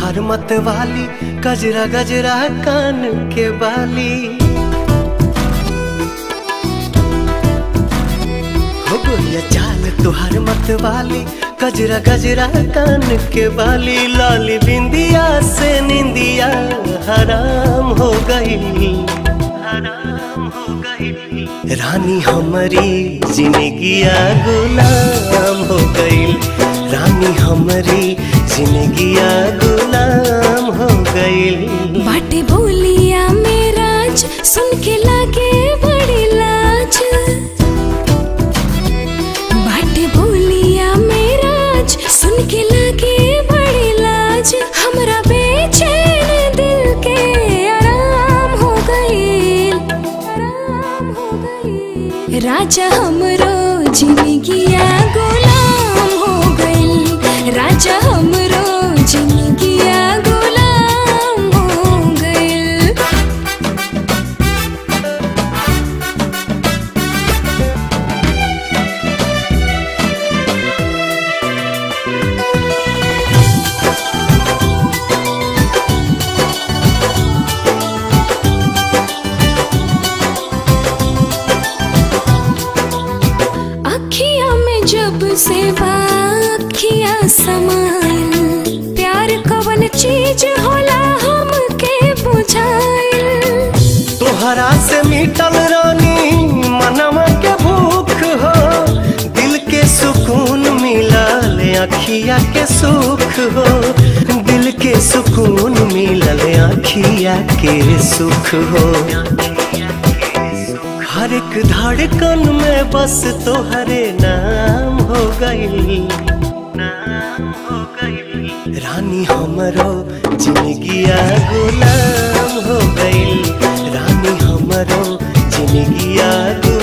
तुहार मत वाली गजरा गजरा कान के बाली हो गोरिया चाल तुहार मत वाली गजरा गजरा कान के बाली लाली बिंदिया से निंदिया हराम हो गई हराम हो गई रानी हमारी जिंदगिया गुलाम हो गई रानी हमारी जिंदगिया गुलाम हो गई बाटे बोलिया मेराज सुन के लागे बड़ी लाज बाटे बोलिया मेराज सुन के लागे बड़ी लाज हमरा बेचैन दिल के आराम हो गई आराम हो गई राजा हमरो जिंदगिया गुलाम हो गई राजा हमरो जिंदगिया गुलाम हो गई अखियां में जब से अखियां समाइल प्यार कवन चीज होला हमके बुझाइल तोहरा से मिटल रानी मनवा के भूख हो दिल के सुकून मिलल अखिया के सुख हो दिल के सुकून मिलल अखिया के सुख हो हर एक धड़कन में बस तोहरे नाम हो गई नाम हो गई रानी हमरो जिंदगिया गुलाम हो गई रानी हमरो जिंदगिया गुलाम